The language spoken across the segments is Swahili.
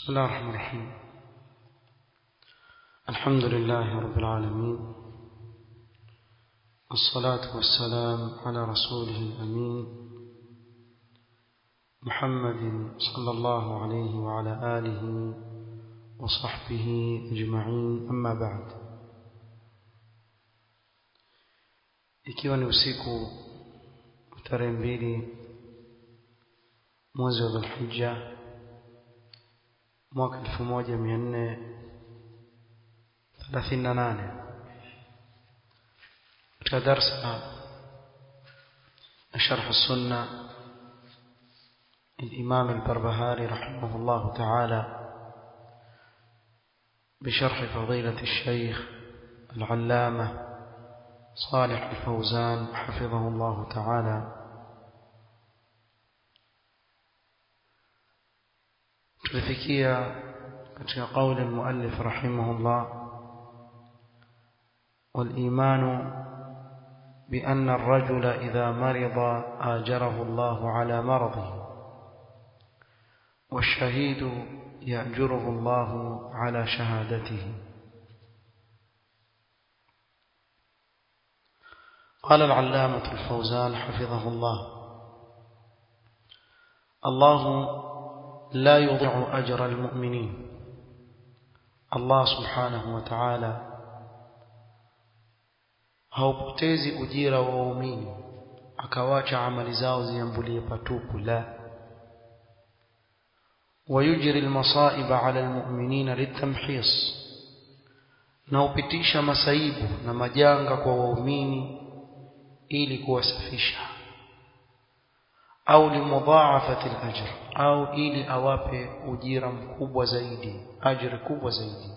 بسم الله الرحمن الرحيم الحمد لله رب العالمين والصلاة والسلام على رسوله الأمين محمد صلى الله عليه وعلى آله وصحبه أجمعين أما بعد ikiwa ni usiku tarehe mbili mwezi wa dhulhija mwaka elfu moja mia nne thelathini na nane katika darsa شرح السنة الإمام البربهاري رحمه الله تعالى بشرح فضيلة الشيخ العلامة صالح الفوزان حفظه الله تعالى tulifikia katika قول المؤلف رحمه الله والإيمان بأن الرجل إذا مرض آجره الله على مرضه والشهيد يأجره الله على شهادته قال العلامة الفوزان حفظه الله الله لا يضيع أجر المؤمنين الله سبحانه وتعالى haupotezi ujira wa waumini akawacha amali zao ziambulie patupu la ويجري المصائب على المؤمنين للتمحيص na upitisha masaibu na majanga kwa waumini ili kuwasafisha au limudhaafati al-ajr au ili awape ujira mkubwa zaidi ajira kubwa zaidi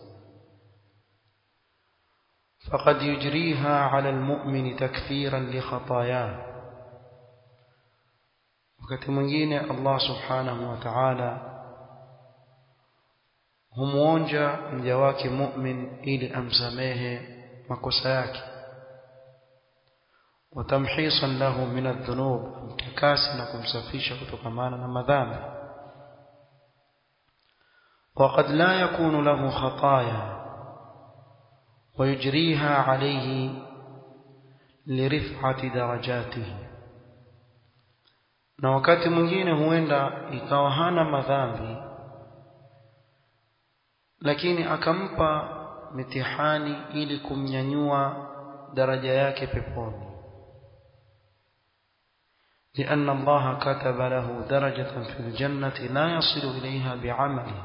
فقد يجريها على المؤمن تكفيرا لخطاياه wakati mwingine Allah subhanahu wa ta'ala humuonja mja wake mu'min ili amsamehe makosa yake وتمحيصا له من الذنوب متكاسا kumsafisha kutokamana na madhambi وقد لا يكون له خطايا ويجريها عليه لرفعة درجاته na wakati mwingine huenda ikawa hana madhambi lakini akampa mitihani ili kumnyanyua daraja yake peponi لأن الله كتب له درجة في الجنة لا يصل إليها بعمله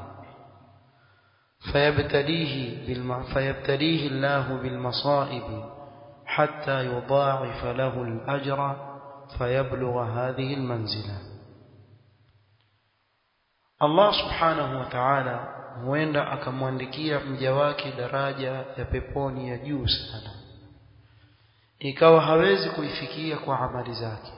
فيبتليه, بالم... فيبتليه الله بالمصائب حتى يضاعف له الأجر فيبلغ هذه المنزلة الله سبحانه وتعالى huenda akamwandikia mja wake daraja ya peponi ya juu sana ikawa hawezi kuifikia kwa amali zake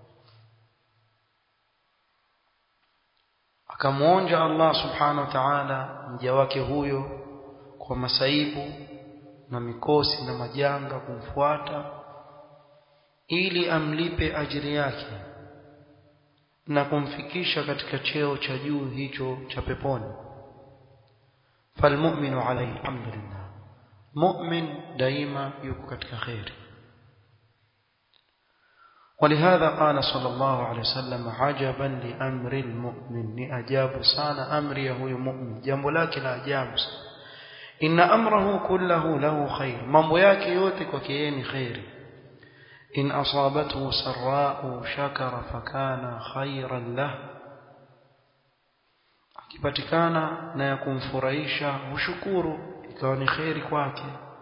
akamwonja Allah subhanahu wa ta'ala mja wake huyo kwa masaibu na mikosi na majanga kumfuata ili amlipe ajiri yake na kumfikisha katika cheo cha juu hicho cha peponi falmu'minu alayhi alhamdulillah mu'min daima yuko katika khairi ولهذا قال صلى الله عليه وسلم عجبا لأمر المؤمن لأجاب سانا أمره مؤمن جنب لك لا أجاب إن أمره كله له خير من بياك يوتك وكيين خير إن أصابته سراء شكر فكان خيرا له akipatikana na ya kumfurahisha hushukuru ikawa ni kheri kwake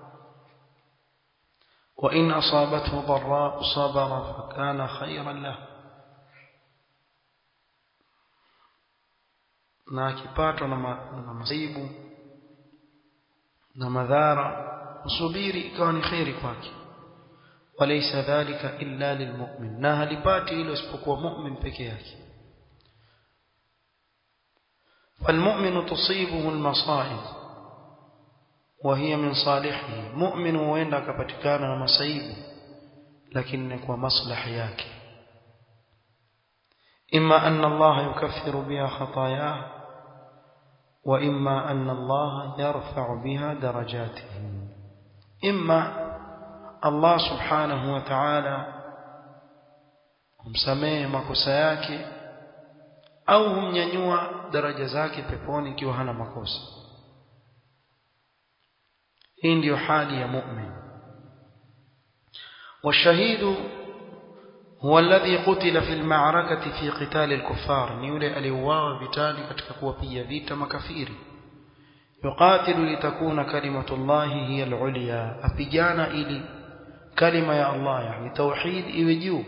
وإن أصابته ضراء صبر فكان خيرا له na akipatwa na masaibu na madhara usubiri ikawa ni kheri kwake walaysa dhalika illa lilmu'min na halipati hilo isipokuwa mu'min peke yake فالمؤمن تصيبه المصائب وهي من صالحه مؤمن huenda akapatikana na masaibu lakini kwa maslahi yake imma anna Allah yukaffiru biha khatayah وإما أن الله يرفع بها درجاتهم إما الله سبحانه وتعالى humsamehe makosa yake au humnyanyua daraja zake peponi ikiwa hana makosa hii ndiyo hali ya mu'min والشهيد هو الذي قتل في المعركة في قتال الكفار نيولي أليواوا vitali katika kuwapiga vita makafiri يقاتل لتكون كلمة الله هي العليا أبيجانا إلي كلمة يا الله يعني توحيد إيجو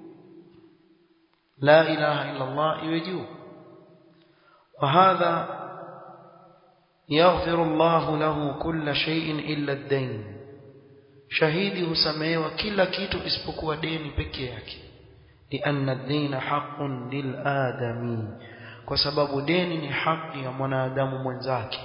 لا إله إلا الله إيجو وهذا يغفر الله له كل شيء إلا الدين shahidi husamehewa kila kitu isipokuwa deni peke yake lianna ad-dina haqqun lil-adami kwa sababu deni ni haki ya mwanadamu mwenzake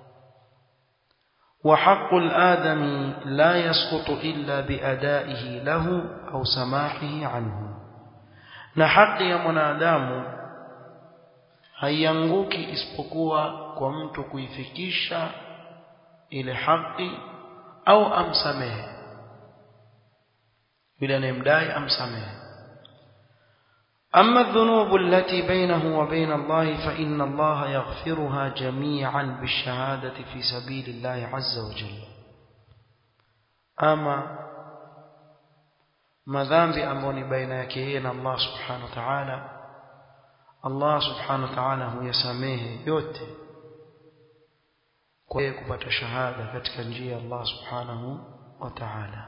wa haqqu al-adami la yasqutu illa biadaihi lahu au samahihi anhu na haki ya mwanadamu haianguki isipokuwa kwa mtu kuifikisha ile haki au amsamehe yule anayemdai amsamehe أما الذنوب التي بينه وبين الله فإن الله يغفرها جميعا بالشهادة في سبيل الله عز وجل أما madhambi ambayo ni baina yake yeye na Allah subhanahu wa ta'ala Allah subhanahu wa ta'ala huyasamehe yote kwa yeye kupata shahada katika njia ya Allah subhanahu wa ta'ala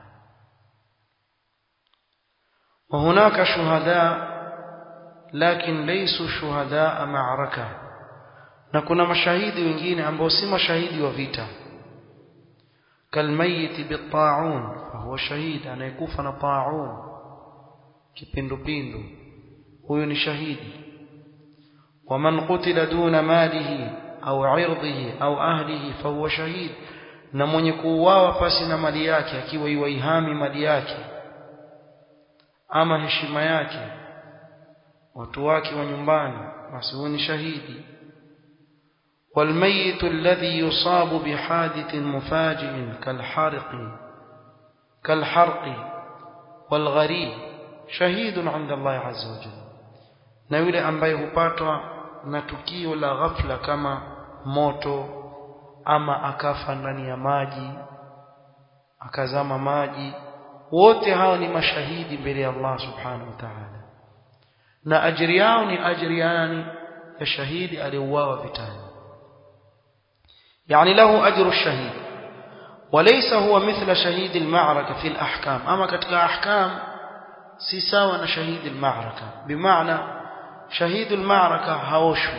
وهناك شهداء لكن ليسوا شهداء معركة na kuna mashahidi wengine ambao si mashahidi wa vita kalmayiti bittaun fahuwa shahid anayekufa na taun kipindupindu huyu ni shahidi waman qutila duna malihi au irdhihi au ahlihi fahuwa shahid na mwenye kuuawa pasi na mali yake akiwa iwaihami mali yake ama heshima yake watu wake wa nyumbani basi huyu ni shahidi والميت الذي يصاب بحادث مفاجئ كالحرق كالحرق والغريب شهيد عند الله عز وجل na yule ambaye hupatwa na tukio la ghafla kama moto ama akafa ndani ya maji akazama maji wote hao ni mashahidi mbele ya Allah subhanahu wa ta'ala na ajiri yao ni ajiri yani ya shahidi aliyeuawa vitani يعني له أجر الشهيد وليس هو مثل شهيد المعركة في الأحكام أما كتك أحكام سيساوى شهيد المعركة بمعنى شهيد المعركة هوشو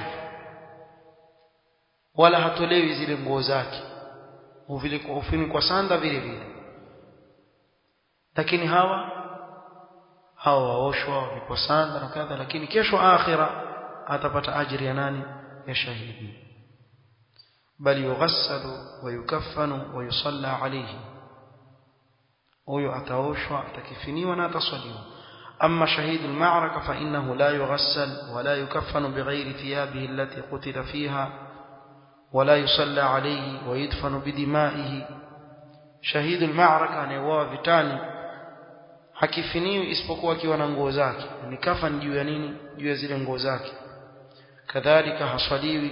ولا hatolewi zile nguo zake hufinikwa sanda vile vile lakini hawa hawa waoshwa wavikwa sanda na kadha lakini kesho akhira atapata ajiri ya nani ya shahidi بل يغسل ويكفن ويصلى عليه huyo ataoshwa atakifiniwa na ataswaliwa أما شهيد المعركة فإنه لا يغسل ولا يكفن بغير ثيابه التي قتل فيها ولا يصلى عليه ويدفن بدمائه شهيد المعركة anayeuawa vitani hakifiniwi isipokuwa akiwa na nguo zake ni kafan juu ya nini juu ya zile nguo zake kadhalika haswaliwi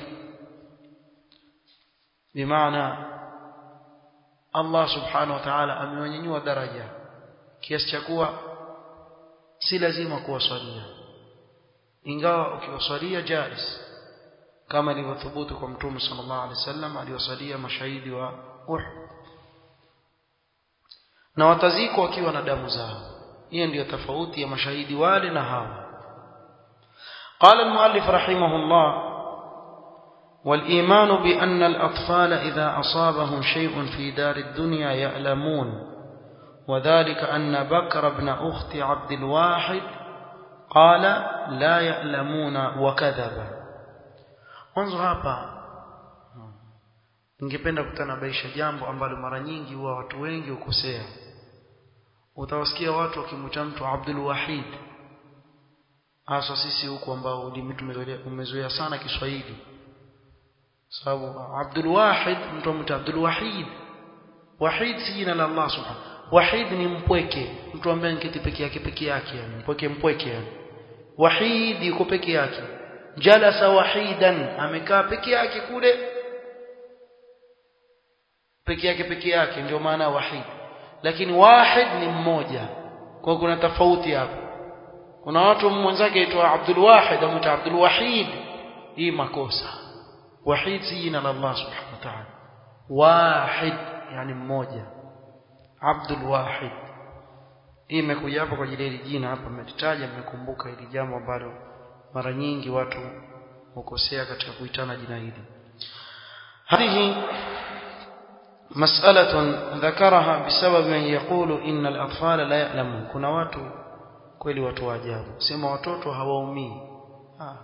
bimaana Allah subhanahu wa ta'ala amewanyanyua daraja kiasi cha kuwa si lazima kuwaswalia ingawa ukiwaswalia jais kama ilivyothubutu kwa mtume sallallahu alaihi wasallam aliwasalia mashahidi wa Uhud na watazikwa wakiwa na damu zao hiyo ndiyo tofauti ya mashahidi wale na hawa قال المؤلف رحمه الله والإيمان بأن الأطفال إذا أصابهم شيء في دار الدنيا يألمون وذلك أن بكر بن أخت عبد الواحد قال لا يألمون وكذب mwanzo hapa ningependa kutanabaisha jambo ambalo mara nyingi huwa watu wengi hukosea utawasikia watu wakimwita mtu Abdul Wahid hasa sisi huku ambao ulimi umezoea sana Kiswahili sababu Abdul Wahid mtu mtu Abdul Wahid Wahid si jina la Allah subhanahu Wahid ni mpweke mtu ambaye nketi peke yake peke yake yani mpweke mpweke yani Wahid yuko peke yake jalasa wahidan amekaa peke yake kule peke yake peke yake ndio maana wahid lakini wahid ni mmoja kwa kuna tofauti hapo kuna watu mwenzake aitwa Abdul Wahid amuita Abdul Wahid hii makosa wahid si jina la Allah subhanahu wa ta'ala wahid yani mmoja Abdul Wahid hii imekuja hapa kwa ajili ya jina hapa mmelitaja mmekumbuka hili jambo ambalo mara nyingi watu hukosea katika kuitana jina hili هذه مسألة ذكرها بسبب من يقول إن الأطفال لا يعلمون كنا watu kweli watu wa ajabu sema watoto hawaumii ah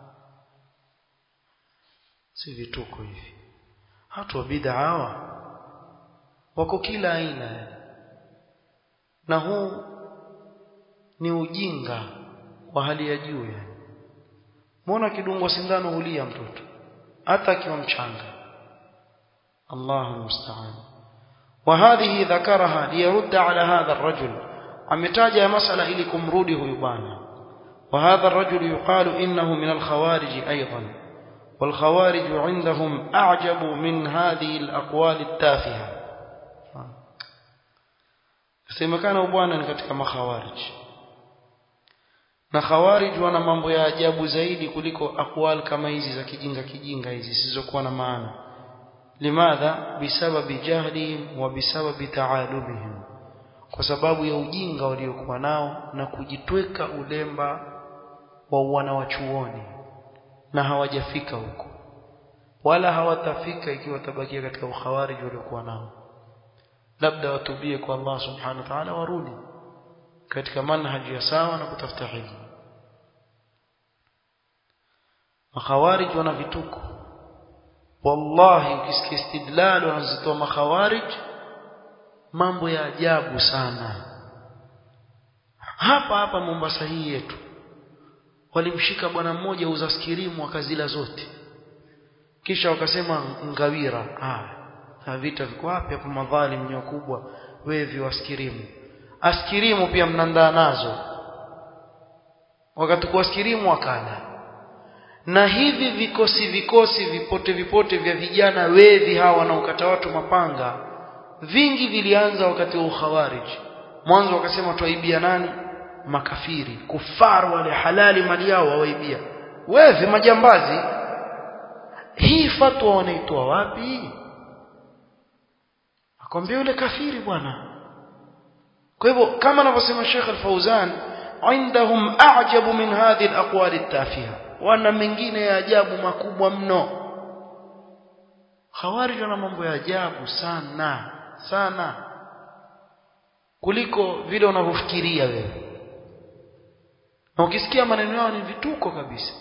si vituko hivi watu wa bid'a hawa wako kila aina na huu ni ujinga wa hali ya juu yani muona kidungwa sindano hulia mtoto hata akiwa mchanga Allahu musta'an وهذه ذكرها ليرد على هذا الرجل ametaja masala ili kumrudi huyu bwana وهذا الرجل يقال إنه من الخوارج أيضا والخوارج عندهم أعجب من هذه الأقوال التافهة semekana bwana ni katika makhawarij na khawarij wana mambo ya ajabu zaidi kuliko akwal kama hizi za kijinga kijinga hizi zisizokuwa na maana limadha bisababi jahlihim wa bisababi taalumihim kwa sababu ya ujinga waliokuwa nao na kujitweka ulemba wa wanawachuoni na hawajafika huko wala hawatafika ikiwa tabakia katika ukhawarij waliokuwa nao labda watubie kwa Allah subhanahu wa ta'ala warudi katika manhaji ya sawa na kutafuta ilmu makhawarij wana vituko wallahi ukisikia istidlal wanazitoa makhawarij mambo ya ajabu sana hapa hapa Mombasa hii yetu walimshika bwana mmoja uza skirimu akazila zote kisha wakasema ngawira ah vita viko wapi hapo madhalim ni kubwa wewe waskirimu askirimu pia mnandaa nazo wakati kwa askirimu wakala na hivi vikosi vikosi vipote vipote vya vijana wevi hawa wanaokata watu mapanga vingi vilianza wakati wa ukhawarij mwanzo wakasema tuaibia nani makafiri kufaru wale halali mali yao wawaibia wewe majambazi hii fatwa wanaitoa wapi akwambia yule kafiri bwana kwa hivyo kama anavyosema Sheikh Al-Fauzan عندهم أعجب من هذه الأقوال التافهة wana mengine ya ajabu makubwa mno khawarij wana mambo ya ajabu sana sana kuliko vile unavyofikiria wewe na ukisikia maneno yao ni vituko kabisa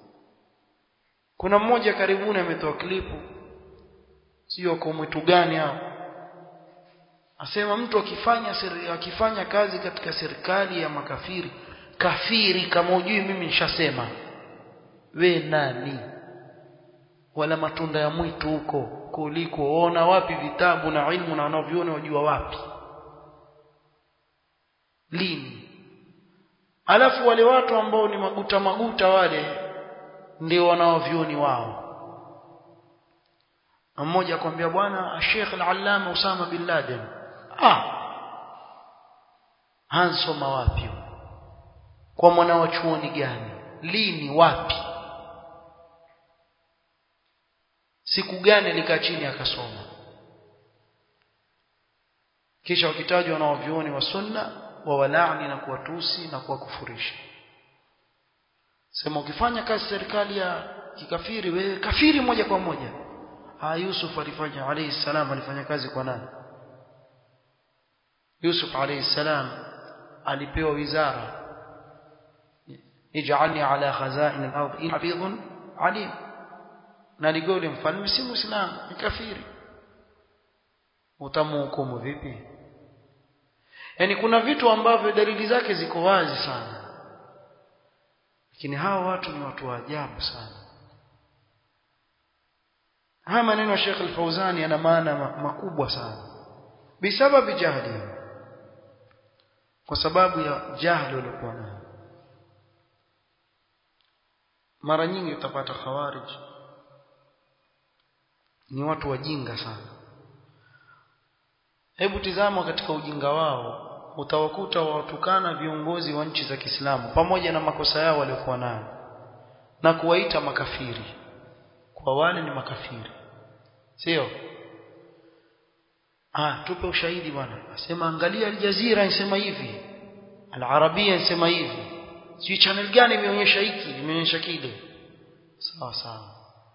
kuna mmoja karibuni ametoa klipu sio kwa mwitu gani hao asema mtu akifanya seri, akifanya kazi katika serikali ya makafiri kafiri kama ujui mimi nishasema we nani wala matunda ya mwitu huko kuliko ona wapi vitabu na ilmu na wanavyoni wajua wapi lini alafu wale watu ambao ni maguta maguta wale ndio wanaovyoni wao mmoja akwambia bwana Sheikh al-Allama Usama bin Laden ah hansoma wapi kwa mwana wa chuoni gani lini wapi siku gani alikaa chini akasoma kisha wakitajwa na wavyuoni wa sunna wa walaani na kuwatusi na kuwakufurisha sema ukifanya kazi serikali ya kikafiri wewe kafiri moja kwa moja ha Yusuf alifanya alayhi salam alifanya kazi kwa nani Yusuf alayhi salam alipewa wizara ij'alni ala khazain al-ard in hafidhun alim na ligole mfalme si muislamu ni kafiri utamhukumu vipi yani kuna vitu ambavyo dalili zake ziko wazi sana lakini hawa watu ni watu wa ajabu sana haya maneno ya Sheikh Al-Fauzani yana maana makubwa sana bisababi jahli kwa sababu ya jahli waliokuwa nayo mara nyingi utapata khawarij ni watu wajinga sana hebu tizama katika ujinga wao utawakuta watukana viongozi wa nchi za Kiislamu pamoja na makosa yao waliokuwa nayo na kuwaita makafiri kwa wale ni makafiri sio ah tupe ushahidi bwana asema angalia aljazira inasema hivi alarabia inasema hivi si channel gani imeonyesha hiki imeonyesha kile sawa sawa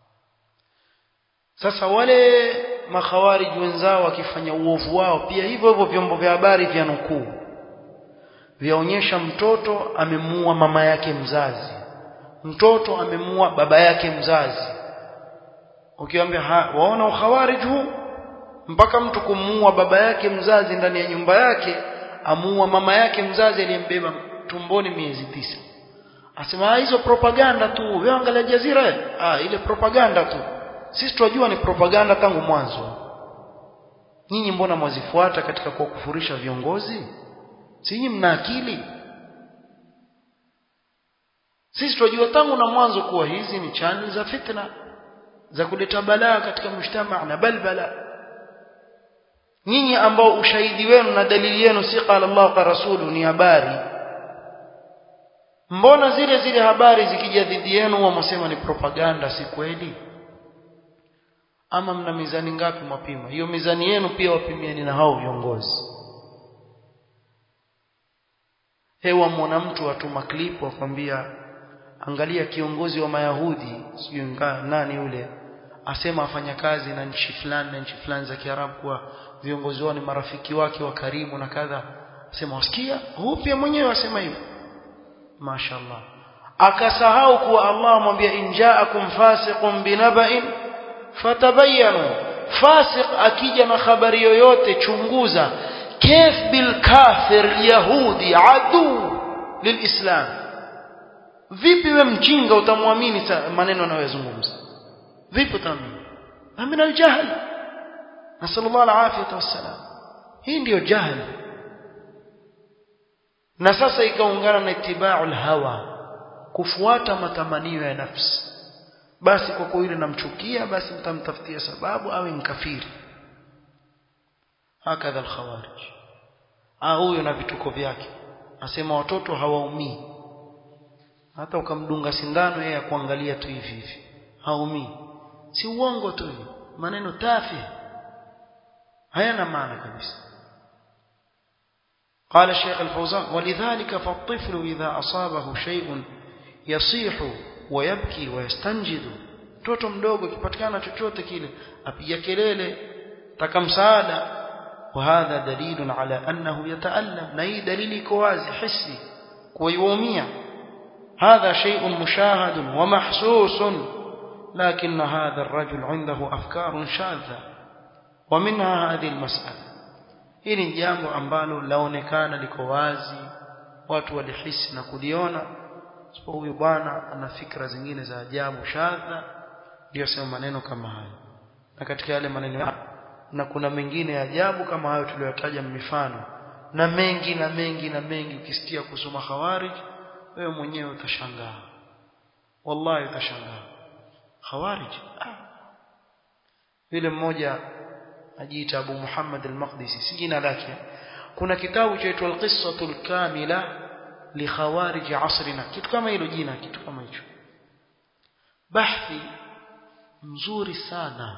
sasa wale makhawarij wenzao wakifanya uovu wao pia hivyo hivyo vyombo vya habari vya nukuu vyaonyesha mtoto amemuua mama yake mzazi mtoto amemuua baba yake mzazi ukiwaambia waona ukhawarij huu mpaka mtu kumuua baba yake mzazi ndani ya nyumba yake amuua mama yake mzazi aliyembeba tumboni miezi tisa asema hizo propaganda tu wewe angalia jazira ah ile propaganda tu sisi tunajua ni propaganda tangu mwanzo nyinyi mbona mwazifuata katika kuwakufurisha viongozi si nyinyi mna akili sisi tunajua tangu na mwanzo kuwa hizi ni channel za fitna za kuleta balaa katika mshtama na balbala nyinyi ambao ushahidi wenu na dalili yenu si qala Allah kwa rasulu ni habari mbona zile zile habari zikija dhidi yenu wamsema ni propaganda si kweli ama mna mizani ngapi mwapima hiyo mizani yenu pia wapimieni na hao viongozi hewa mwana mtu atuma clip akwambia angalia kiongozi wa mayahudi sijui nani yule asema afanya kazi na nchi fulani na nchi fulani za Kiarabu kwa viongozi wao ni marafiki wake wa karibu na kadha asema wasikia huu pia mwenyewe asema hivyo mashaallah akasahau kuwa Allah amwambia injaakum fasiqun binaba'in fatabayanu fasiq akija na habari yoyote chunguza كيف بالكافر اليهودي عدو للإسلام vipi we mjinga utamwamini maneno anayozungumza vipi utamwamini min aljahl nasallallahu alafiyata wassalam hii ndiyo jahl na sasa ikaungana na itibau hawa kufuata matamanio ya nafsi basi kwa kuwa yule namchukia basi mtamtafutia sababu awe mkafiri hakadha alkhawarij ah huyo na vituko vyake asema watoto hawaumii hata ukamdunga sindano yeye kuangalia tu hivi hivi haumii si uongo tu maneno tafi hayana maana kabisa قال الشيخ الفوزان ولذلك فالطفل إذا أصابه شيء يصيح ويبكي ويستنجد mtoto mdogo kipatikana chochote kile apiga kelele taka msaada وهذا دليل على أنه يتألم نهي دليل كوازي حسي كويومية هذا شيء مشاهد ومحسوس لكن هذا الرجل عنده أفكار شاذة ومنها هذه المسألة hili jambo ambalo laonekana liko wazi watu walihisi na kuliona sipo huyu bwana ana fikra zingine za ajabu shadha ndio sema maneno kama hayo na katika yale maneno na kuna mengine ya ajabu kama hayo tuliyotaja mifano na mengi na mengi na mengi ukisikia kusoma khawarij wewe mwenyewe utashangaa wallahi utashangaa khawarij ah. yule mmoja ajiita Abu Muhammad al-Maqdisi si jina lake kuna kitabu chaitwa al-qissatul kamila li khawarij asrina kitu kama hilo jina kitu kama hicho bahthi mzuri sana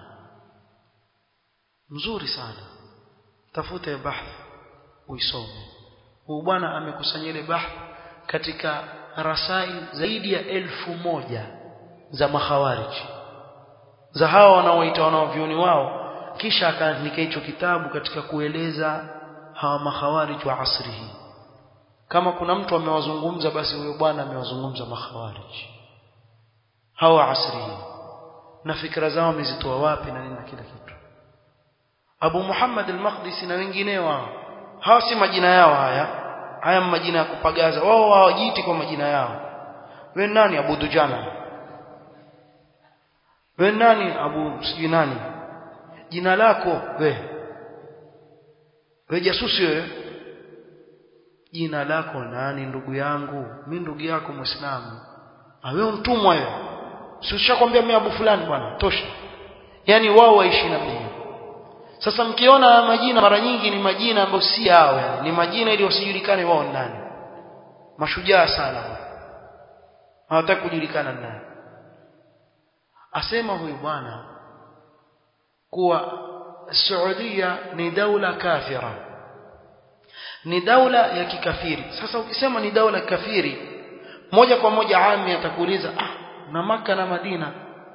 mzuri sana tafuta bahth uisome huyu bwana amekusanya ile bahth katika rasail zaidi ya elfu moja za makhawarij za hawa wanaoita wanaovioni wao kisha akaandika hicho kitabu katika kueleza hawa makhawarij wa asri hii kama kuna mtu amewazungumza basi huyo bwana amewazungumza makhawarij hawa asri hii na fikra zao wamezitoa wapi na nini na kila kitu Abu Muhammad al-Maqdisi na wengineo hao hawa si majina yao haya haya majina ya kupagaza wao hawajiiti kwa majina yao wewe nani Abu Dujana wewe nani abu sijui nani jina lako we we jasusi wewe jina lako nani ndugu yangu mimi ndugu yako muislamu wewe mtumwa wewe si ushakwambia mimi abu fulani bwana tosha yani wao waishi na mimi sasa mkiona majina mara nyingi ni majina ambayo si yao yani ni majina ili wasijulikane wao nani mashujaa sana hawataka kujulikana nani asema huyu bwana kuwa Saudia ni daula kafira ni daula ya kikafiri sasa ukisema ni daula kafiri moja kwa moja ami atakuuliza ah na maka na Madina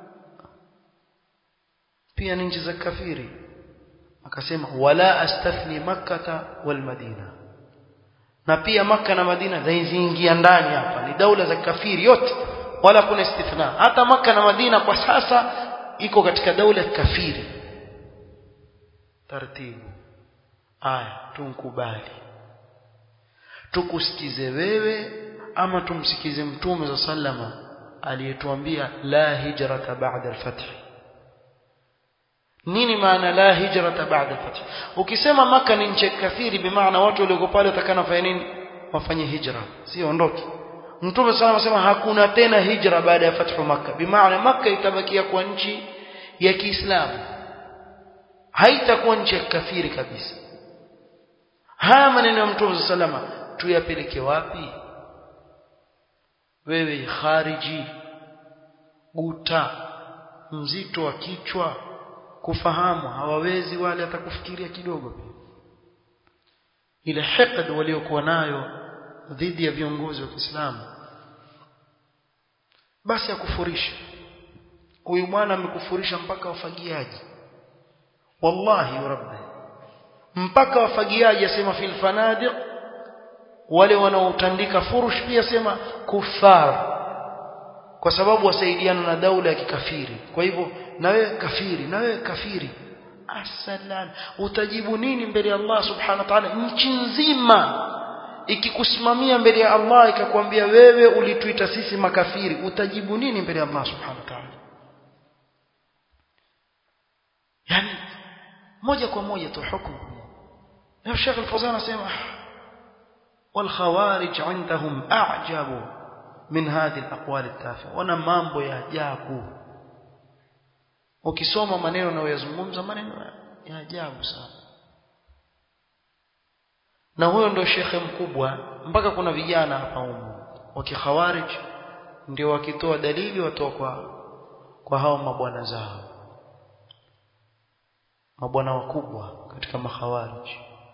pia ni nchi za kafiri akasema wala astathni makkata wal madina na pia maka na madina zinaingia ndani hapa ni daula za kafiri yote wala kuna istithna hata maka na madina kwa sasa iko katika daula kafiri taratibu aya tunkubali tukusikize wewe ama tumsikize mtume za sallama aliyetuambia la hijrata ba'da al-fath nini maana la hijrata ba'da al-fath ukisema maka ni nchi kafiri bimaana watu walioko pale watakana fanya nini wafanye hijra sio ondoke mtume sana anasema hakuna tena hijra baada ya fathu maka bimaana maka itabakia kwa nchi ya Kiislamu haitakuwa nchi ya kafiri kabisa haya maneno ya mtume sallama tuyapeleke wapi wewe khariji guta mzito wa kichwa kufahamu hawawezi wale atakufikiria kidogo ile hiqd waliokuwa nayo dhidi ya viongozi wa Kiislamu basi akufurisha huyu bwana amekufurisha mpaka wafagiaji wallahi rabbi mpaka wafagiaji asema fil fanadiq wale wanaotandika furush pia sema kufar kwa sababu wasaidiana na daula ya kikafiri kwa hivyo na wewe kafiri na wewe kafiri asalan utajibu nini mbele ya Allah subhanahu wa ta'ala nchi nzima ikikusimamia mbele ya Allah ikakwambia wewe ulituita sisi makafiri utajibu nini mbele ya Allah subhanahu wa ta'ala yani moja kwa moja tu hukumu na Sheikh Al-Fawzan anasema والخوارج عندهم أعجب من هذه الأقوال التافهة wana mambo ya ajabu ukisoma maneno na uyazungumza maneno ya ajabu sana na huyo ndio shekhe mkubwa mpaka kuna vijana hapa humu wa kikhawarij ndio wakitoa dalili watoa kwa kwa hao mabwana zao mabwana wakubwa katika makhawarij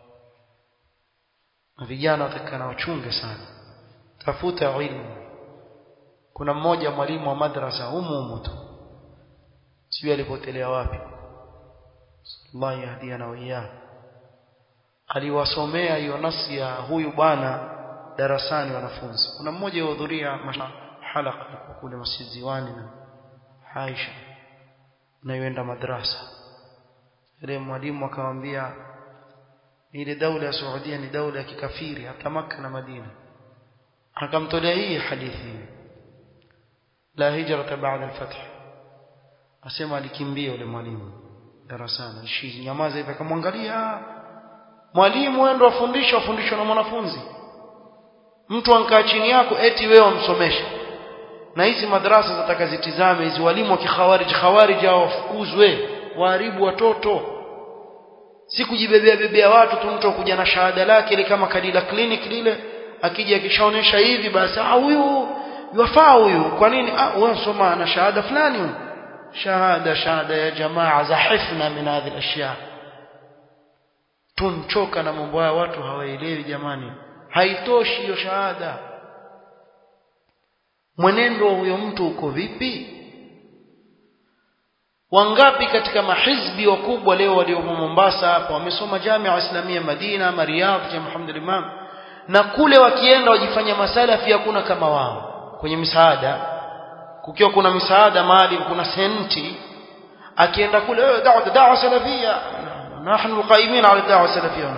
na vijana watakana wachunge sana tafuta ilmu kuna mmoja mwalimu wa madrasa humu humu tu sijui alipotelea wapi Allah yahdiana wa iyyahu aliwasomea hiyo nasi ya huyu bwana darasani wanafunzi kuna mmoja yuhudhuria halaka kule Masjid Ziwani na Aisha na yuenda madrasa ile mwalimu akamwambia ile daula ya Saudia ni daula ya kikafiri hata Makka na Madina akamtolea hii hadithi la hijrata ba'da al-fath asema alikimbia yule mwalimu darasani alishi nyamaza hivi akamwangalia mwalimu wewe ndo afundisha afundishwa na mwanafunzi mtu ankaa chini yako eti wewe umsomesha na hizi madrasa zataka zitizame hizi walimu wa kikhawarij khawarij hao wafukuzwe waharibu watoto si kujibebea bebea watu tu mtu kuja na shahada lake ile kama kadila clinic lile akija akishaonesha hivi basi ah huyu yafaa huyu kwa nini ah wewe soma na shahada fulani huyu shahada shahada ya jamaa zahifna min hadhihi al-ashya tunchoka na mambo haya watu hawaelewi jamani haitoshi hiyo shahada mwenendo wa huyo mtu uko vipi wangapi katika mahizbi wakubwa leo walio Mombasa hapa wamesoma Jamia Islamia Madina ama Riyadh ya Muhammad Imam na kule wakienda wajifanya masalafi hakuna kama wao kwenye misaada kukiwa kuna misaada mahali kuna senti akienda kule eh da'wa da'wa salafia nahnu qaimin ala da'wa salafia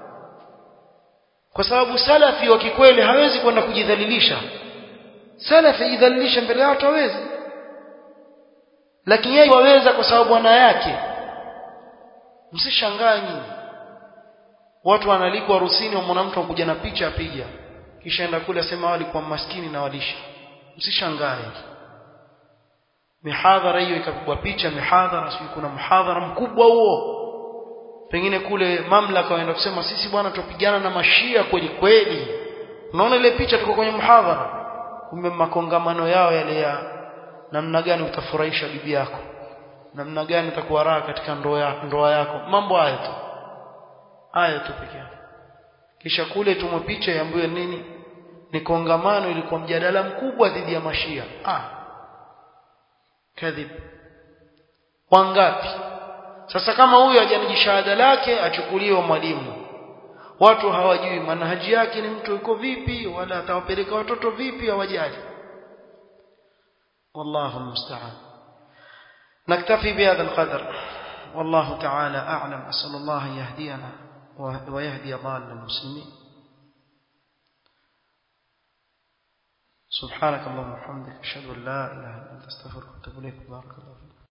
kwa sababu salafi wa kikweli hawezi kwenda kujidhalilisha salafi idhalilisha mbele ya watu hawezi lakini yeye waweza kwa sababu bwana yake msishangae nyinyi watu wanalikwa harusini wamwona mtu akuja na picha apiga kisha enda kule asema walikuwa maskini na walisha msishangae mihadhara hiyo ikapigwa picha mihadhara sio kuna mhadhara mkubwa huo pengine kule mamlaka waenda kusema sisi bwana tupigana na mashia kweli kweli unaona ile picha tuko kwenye mhadhara kumbe makongamano yao yale ya namna gani utafurahisha bibi yako namna gani utakuwa raha katika ndoa yako ndoa yako mambo haya tu haya tu pekee yake kisha kule tumwe picha iambiwe nini ni kongamano ilikuwa mjadala mkubwa dhidi ya mashia ah kadhib wangapi sasa kama huyu hajaniji shahada lake achukuliwe mwalimu watu hawajui manhaji yake ni mtu yuko vipi wala atawapeleka watoto vipi hawajali والله المستعان نكتفي بهذا القدر والله تعالى أعلم أسأل الله أن يهدينا ويهدي ضال المسلمين سبحانك اللهم وبحمدك أشهد أن لا إله إلا أنت أستغفرك وأتوب إليك بارك الله فيك